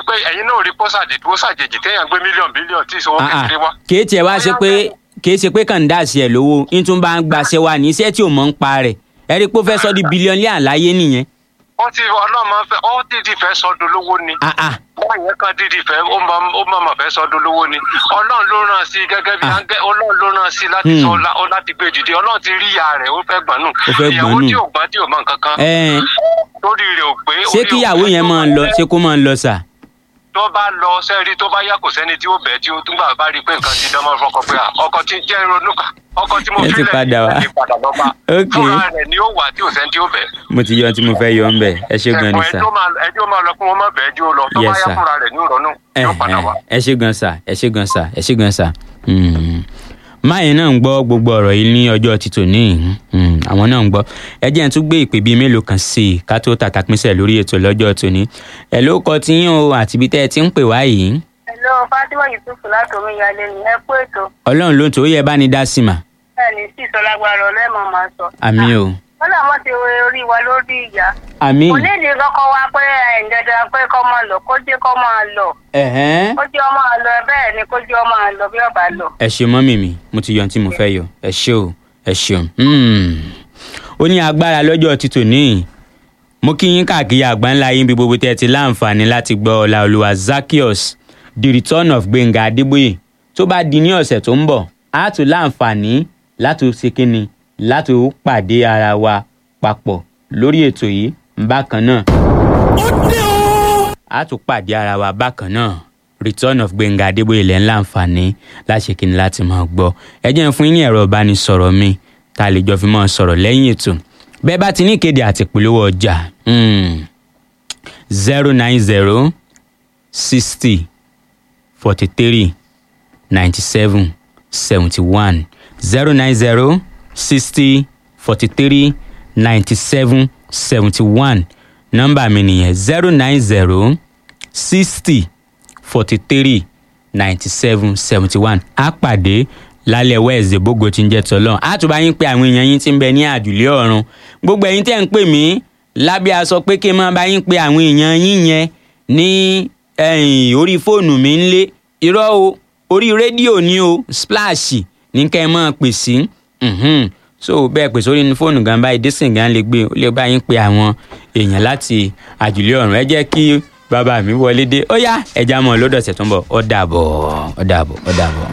pé ẹ̀yin náà rí pósàdì tó ṣàjèjì téèyàn gbé mílíọ̀nù bílíọ̀nù tí ìṣòwò Ah, ah. kékeré wá. kì í tiẹ̀ wá ṣe pé kì í ṣe pé kàn ń dà sí ẹ̀ lówó ń tún bá ń gbaṣẹ́ wa ní iṣẹ́ tí ò mọ̀ ń pa rẹ̀ ẹ rí i pé ó fẹ́ sọ di bílíọ̀nù àláyé nìyẹn. ó ti ọlọ́mọ fẹ́ ó dídì fẹ́ sọdún lówó ni. Ah, ah. wọ́n yẹn kan dídì fẹ́ ó mọ ó mọ̀ mọ̀ fẹ́ sọdún lówó ni. ọlọ́run ló ràn sí gẹ́gẹ́ bí Ah. áńgẹ́ ọlọ́run ló ràn sí láti Hmm. sọ lá- ó láti gbé dìde ọlọ́run ti rí ìyá rẹ̀ ó fẹ́ gbọ́n nù. Ó fẹ́ gbọ̀n ìyàwó nù. tí ò gbọ́n tí ò mọ nǹkan kan. Ẹ, lórí rẹ̀ ò pé. ṣé orí ò kíyàwó pé yẹn tó máa bá lọ fẹ́- ṣé kó máa lọ sà. tó bá lọ sẹ́ẹ̀rí tó bá yá kò sẹ́ni tí ó bẹ̀ tí ó túnbà bá rí i pé nǹkan ti dánmọ́ fọkàn pé à, ọkọ tí jẹ́ ronú kà ọkọ tí mo Ẹ ti fi lẹ̀ padà wá. ní padà lọ́ba Ok. fúnra rẹ̀ ni ó wà tí ò sẹ́ni tí ó bẹ̀. mo ti yọ ohun tí mo fẹ́ yọ ń bẹ̀ ẹ ṣé gan ni ẹ̀kọ́ sà. ẹjọ́ máa ẹjọ́ máa lọ kí wọ́n má bẹ̀ ẹjọ́ lọ tó bá Yes, yá sir. fúnra rẹ̀ ní ìrọ̀nù ẹ yóò padà wá. ẹ ṣé gan sà ẹ ṣé gan sà ẹ ṣé gan sà. Mm. máyì náà ń gbọ́ gbogbo ọ̀rọ̀ yìí ní ọjọ́ títò ní ìhín àwọn náà ń gbọ́ ẹ jẹ́ n tún gbé ìpè bíi mélòó kan sí i ká tó tàtà pínṣẹ̀ lórí ètò lọ́jọ́ tòní ẹ ló kọ tí yín o àti ibi tẹ́ ẹ ti ń pè wá yìí Hello, Fátímọ̀ Yusuf láti Omiyalé ni ẹ kú ètò. ọlọ́run ló ń tó yẹ bá ní dá sí mà Bẹ́ẹ̀ ni sí ìsọlágbára ọlẹ́mọ̀ máa sọ. àmì o Wọ́n náà wọ́n ti wo orí wa lórí ìyá. àmì Kò ní ìdí kọ́kọ́ wá pé ẹ̀ ń dandan pé kọ́ máa lọ, kó jẹ́ kọ́ máa lọ. ẹ̀hẹ́n Kó jẹ́ ọ máa lọ bẹ́ẹ̀ ni kó jẹ́ ọ máa lọ bí ọba lọ. ẹ ṣe mọ́mì mi mo ti yọ ohun tí mo fẹ́ yọ ẹ ṣé o ẹ ṣeun Hmm. ó ní agbára lọ́jọ́ títò ní mo kí yín káàkiri àgbáńlá yín bí gbogbo tẹ́ ẹ ti láǹfààní láti gbọ́ ọláolúwa Zaccheaus the return of Gbénga Adébóyè tó bá di ní ọ̀sẹ̀ tó ń bọ̀ á tún láǹfààní láti ṣe kínni láti pàdé ara wa papọ̀ lórí ètò yìí bákan náà a tún pàdé ara wa bákan náà return of Gbénga Adébóyè lẹ́ ń láǹfààní láṣẹ kí ni láti máa gbọ́ ẹ jẹ́ n fún yín ní ẹ̀rọ ìbánisọ̀rọ̀ mi tá a lè jọ fi máa sọ̀rọ̀ lẹ́yìn ètò bẹ́ẹ̀ bá ti ní ìkéde àti ìpolówó ọjà zero nine zero sixty forty three ninety seven seventy one zero nine zero sixty forty three ninety seven seventy one nọ́mbà mi nìyẹn zero nine zero sixty forty three ninety seven seventy one á pàdé lálẹ́ wẹ́ẹ̀sì bógo tí ń jẹ́ tọ́lọ́ á tún bá yín pé àwọn èèyàn yín ti ń bẹ ní àjùlé ọ̀run gbogbo ẹ̀yin tẹ́ ń pè mí lábẹ́ aṣọ pé kí n máa bá yín pé àwọn èèyàn yín yẹn ní ẹ̀yìn orí fóònù mi ń lé irọ́ o orí rédíò ni o splash ní kẹ́ ẹ máa pè sí mhm. so bẹ́ẹ̀ pè sórí fóònù gan báyìí dísìn gan lè gbé ó lè bá yín pé àwọn èèyàn láti àjùlé ọ̀run ẹ jẹ́ kí bàbá mi wọlé dé ó yá ẹja mọ̀ lọ́dọ̀ọ̀sẹ̀ tó ń bọ̀ ó dàbọ̀ ó dàbọ̀ ó dàbọ̀.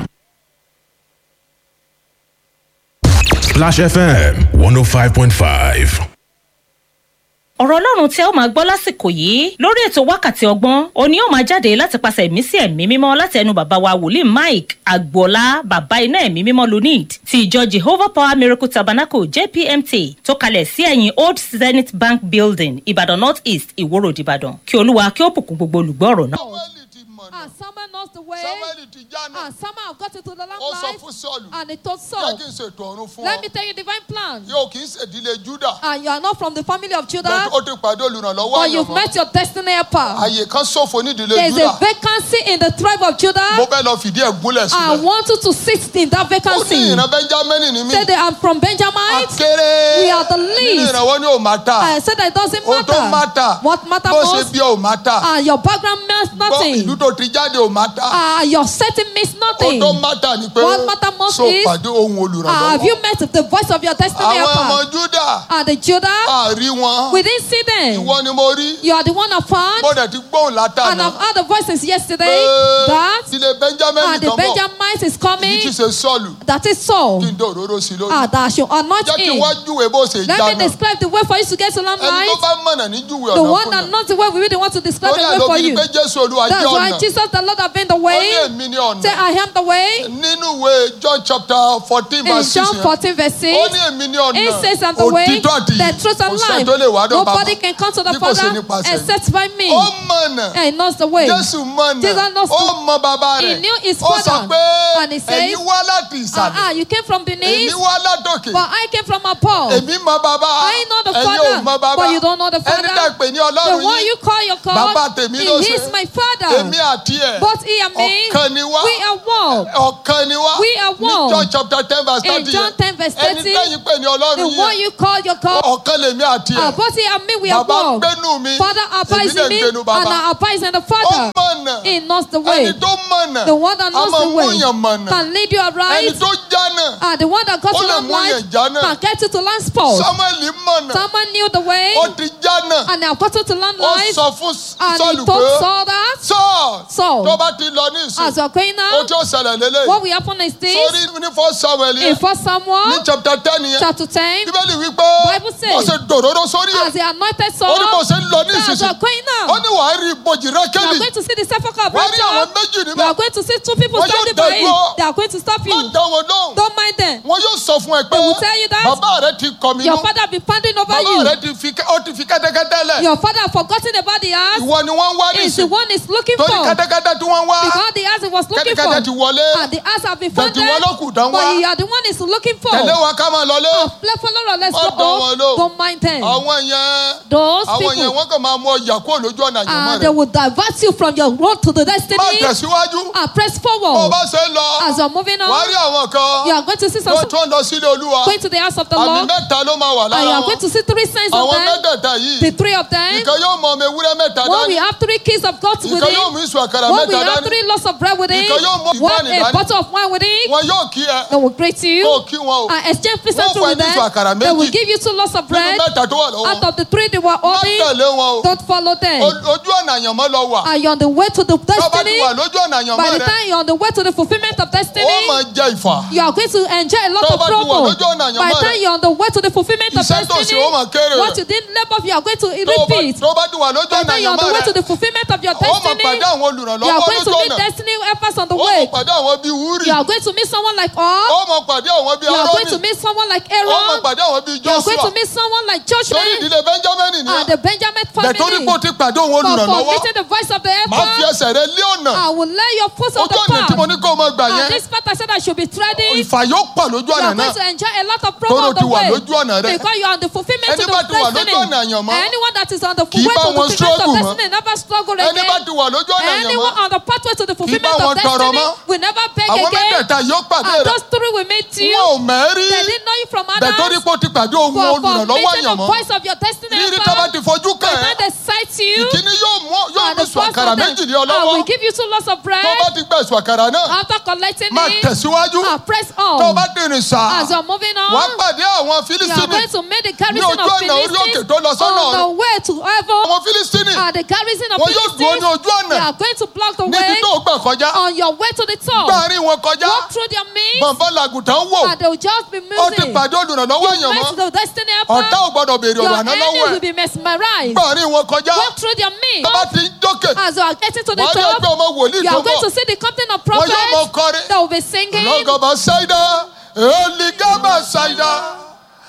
Splash FM 105.5. ọ̀rọ̀ ọlọ́run tí ẹ ó máa gbọ́ lásìkò yìí lórí ètò wákàtí ọgbọ́n òní ó máa jáde láti pàṣẹ ẹ̀mí sí ẹ̀mí mímọ́ láti ẹnu bàbá wa wòlíì mike agboola bàbá iná ẹ̀mí mímọ́ lunid ti ìjọ jehovah power miracle tabernacle jpmt tó kalẹ̀ sí ẹ̀yìn old zenith bank building ìbàdàn north east ìwòrò ìbàdàn kí olúwa kí ó bùkún gbogbo olùgbọ́ ọ̀rọ̀ náà. Samuel ti mọ̀nà. And Samuel knows the way. Samuel ti jáná. And Samuel have got into the long Ó sọ life. fún Sọ́ọ̀lù. And he told Jẹ́ Saul, kí n ṣètò ọ̀run fún Let ọ. me tell you divine plan. Yóò kì í ṣèdílé Júdà. And you are not from the family of Judah, Bẹ́ẹ̀ ó ti pàdé olùrànlọ́wọ́ but you've àyànmọ́. met your destiny helper. Àyè kan ṣòfò nídìílé There is Júdà. a vacancy in the tribe of Mo Judah. fẹ́ lọ fìdí ẹ̀ gúnlẹ̀ I sílẹ̀. want you to sit in that Ó ní vacancy. ìran Bẹ́ńjámínì ni mí. Say they are from Benjamin. Akéré. We are the Nínú least. ìrànwọ́ ni ò máa tà. I said that it doesn't Ohun tó máa matter. tà. What matter Bó ṣe most? bí ò máa tà. And your background means Gbọ́ nothing. ìlú tó ti jáde ò máa tà. Uh, your setting means Ohun nothing. tó máa tà ni pé What matter most so is, pàdé ohun Uh, have olùrànlọ́wọ́. you met the voice of your destiny Àwọn ọmọ helper? Júdà And the Judah, àrí wọn. we didn't see them. Ìwọ ni mo rí. You are the one I found. Mo dẹ̀ ti gbóhùn And látàná. I've heard the voice since yesterday Pé that Ilé Bẹ́ńjámínì and the kan bọ̀. Benjamites is Èyí coming. tí ṣe Sọ́ọ̀lù. That is Saul. Kí n dé òróró sí i lórí. Ah, that I should anoint Jẹ́ kí him. wá júwe bó ṣe Let jáná. me describe the way for you to get to land Ẹni tó light. bá mọ̀nà ní júwe The ọ̀nà one fún that yàn. knows the way, we really want to describe Lórí the way àlọ́ for fi ni you. pé Jésù Olúwa That's jẹ́ why ọ̀nà. Jesus the Lord have been the Ó ní way. èmi ní ọ̀nà. Say, I am the way. Nínú ìwé John chapter fourteen In verse six John yẹn. 14 verse 6. Ó ní èmi ní ọ̀nà. He says, I'm the way, Òtítọ́ àti the truth and Kò sẹ́ni life. tó lè wá dọ̀ bàbá. Nobody can come to the Bí kò ṣe Father nípasẹ̀ mi. except by me. Ó mọ̀nà. And he knows the way. Jésù mọ̀nà. Jesus knows Ó mọ bàbá He rẹ̀. knew his Ó sọ father. pé And he says, ẹ̀yin wá láti Ah, ah, ìsàlẹ̀. you came from Èmi beneath, wá látòkè. but I came from above. Èmi mọ bàbá. I know the Ẹ̀yin ò Father, mọ bàbá. but you don't know the Ẹni tẹ́ Father. pè ní The Ọlọ́run one yín. you call your God, Bàbá tèmi ló he ṣe. is my Father. Èmi àti ẹ̀ Both he and me, ọ̀kan ni wá we are one. ọ̀kan ni wá We are ní one. John chapter ten verse In thirty John 10 verse ẹni 30, tẹ́yìn pé ní The ọlọ́run one yìí you call your God, ọ̀kan lèmi àti uh, ẹ̀ both he and me, we are bàbá one. gbénú mi Father abides èmi in me, dẹ̀ and gbénu bàbá I abide in the ó Father. mọ̀nà He knows the way. ẹni tó mọ̀nà The one that a knows máa the mú way yàn mọ̀nà can lead you ẹni aright. tó jánà And the one that got Ó to lè land mú yàn light jánà. can get you to land spot. samuel mọ̀nà Someone knew the way ó ti jánà and they have gotten to land ó light. sọ fún And he sọ́ọ̀lù told pé Saul that sọ́ọ̀ Saul, tó bá ti lọ ní ìsìn as you are going ó now, tí ó ṣẹlẹ̀ lélẹ̀ what will happen is this. sórí ní fọ́ samuel In yẹn 1 ní Samuel chapter ten yẹn chapter 10, bíbélì wípé Bible says, mo ṣe dòdòdó sórí ẹ̀ as he anointed ó Saul, ní mo ṣe ń lọ ní that as you ìsinsìn are going ó now, ní wàá rí ibojì you are rákẹ́lì going to see the sepulchre of wàá rí àwọn Rachel. méjì You níbẹ̀ are going to see two people Wọ́n yóò standing by dá you. dúró. They are going to stop má you. dá wọn lóhùn Don't mind them. wọn yóò sọ fún ẹ pé They will tell you that bàbá rẹ ti kọ mi Your nú father be pounding over bàbá you. rẹ ti fi ó ti fi kẹ́tẹ́kẹ́tẹ́ lẹ̀ Your father have forgotten about the ass. ìwọ ni wọ́n ń wá Is the nísìn one is looking torí for. kẹ́tẹ́kẹ́tẹ́ tí wọ́n ń wá Because the ass he was looking kẹ́tẹ́kẹ́tẹ́ ti for. wọlé And the ass have been Bẹ̀tì found wọn ló kù dán wá. But you are the one is looking for. tẹ̀lé wọn ká máa lọlé Oh, let's follow, let's Má go dán wọn home. lóhùn. Don't mind them. àwọn yẹn Those àwọn yẹn people. wọ́n kàn máa mú ọjà kúrò lójú ọ̀nà àjùmọ̀ And they rẹ will divert you from your road to the má destiny. tẹ̀síwájú And press bó o forward. bá ṣe ń lọ As you're moving wàá rí on, àwọn kan you are going to see some tó tó ń lọ sílé olúwa going to the house of the àmì Lord. mẹ́ta ló máa wà And you lára are wọn going to see three signs of àwọn them. mẹ́tẹ̀ẹ̀ta yìí The three of them. ìkan yóò mọ ọmọ ewúrẹ́ mẹ́ta One we dání have three keys of God with ìkan yóò mú him. ìṣù àkàrà One we mẹ́ta have dání three loaves of bread with him. Ìkan yóò mú One ìbáni a dání. bottle of wine with him. wọn yóò kí ẹ They will greet kó o you. kí wọn o And exchange Wọ́n pleasantry fún ẹ with ní ìṣù àkàrà them. They will méjì give you two loaves of nínú bread. mẹ́ta tó wà lọ́wọ́ Out of the three they were má holding, tẹ̀lé wọn o don't follow them. O- ojú ọ̀nà àyànmọ́ lọ wà Are you on the way to the tó bá ti destiny? wà lójú ọ̀nà àyànmọ́ By the rẹ time you're on the way to the fulfillment of ó destiny, máa jẹ ìfà you are going to enjoy a lot Tó of bá ti wà trouble. lójú ọ̀nà àyànmọ́ By the rẹ, time you're on the way to the fulfillment of iṣẹ́ tó ṣe destiny, ó máa kéré what rẹ̀ you didn't labor for, you are going to tó bá- repeat. tó bá ti wà lójú By the ọ̀nà time you're on the àyànmọ́ way to rẹ the fulfillment of your ó máa destiny, pàdé àwọn you are olùrànlọ́wọ́ going to lójú meet ọ̀nà destiny helpers on the ó máa way. pàdé àwọn bíi wúrì You are going to meet someone like ó Og. máa pàdé àwọn bíi You are going to arónì meet someone like ó máa Aaron. pàdé àwọn bíi You are going joshua to meet someone like torí Joshua ìdílé benjamin ni and the Benjamin bẹ̀tórí family. pé ó ti pàdé òun For, for olùrànlọ́wọ́ meeting the voice of the máa fi helper, ẹsẹ̀ rẹ lé ọ̀nà I will lay your foot on ojú the ọ̀nà tí mo path. ní kó o máa gbà And yẹn this part I said I should be treading. ìfà yóò pọ̀ lójú You ọ̀nà are going náà to enjoy a lot of Tóró promo on ti the wà way. lójú ọ̀nà rẹ. Because you are on the fulfillment Ẹni of bá the ti wà lójú destiny. ọ̀nà àyànmọ́, Anyone that is on the kì í way bá to wọn the fulfillment struggle of mọ́. destiny never struggle ẹni bá again. ti wà lójú ọ̀nà Anyone àyànmọ́ on the pathway to the fulfillment bá of wọn tọrọ destiny mọ́. will never beg àwọn again. mẹ́tẹ̀ẹ̀ta yóò pàdé And rẹ those three will meet you. wọn ò mẹ́rí They didn't know you from bẹ̀tórí others. pé ó ti pàdé òun For, for olùrànlọ́wọ́ meeting the àyànmọ́ voice of your destiny rírí tó bá helper. ti fojú By kàn the ẹ́ time they sight you, ìkíní yóò mú yóò and mú the sùn first àkàrà of them, méjì lé ọ I lọ́wọ́ will give you two lots of tó bread. bá ti gbẹ̀ sùn àkàrà náà After collecting máa it, tẹ̀síwájú ah, press tó on. bá dìrìn sá As you're moving wà á on, pàdé àwọn you are fílísítínì going to make the ní garrison ojú of ọ̀nà orí òkè Philistines tó lọ sọ́nà on the ọ̀run way to heaven. àwọn fílísítínì And the garrison of wọn yóò dúró ní Philistines, ojú ọ̀nà they are going to block the níbi way tó gbà kọjá on your way to the top. gbàrin wọn kọjá Walk through their means, bọ̀nbọ̀n làgùtàn wò and they will just be ó ti moving. pàdé olùrànlọ́wọ́ àyànmọ́ Met the destiny ọ̀tá ò helper. gbọ́dọ̀ béèrè Your ọ̀rọ̀ àná enemies lọ́wọ́ will ẹ̀ be mesmerized. gbàrin wọn kọjá Walk through their means. tó bá ti dókè As you are getting to the wọ́n á rí top, ẹgbẹ́ ọmọ wòlíì you tó are going bọ̀ to see the captain of wọ́n yóò mọ prophets kọrin that will be singing. lọ́gọ̀bà ṣáìdá èlìgàbà ṣáìdá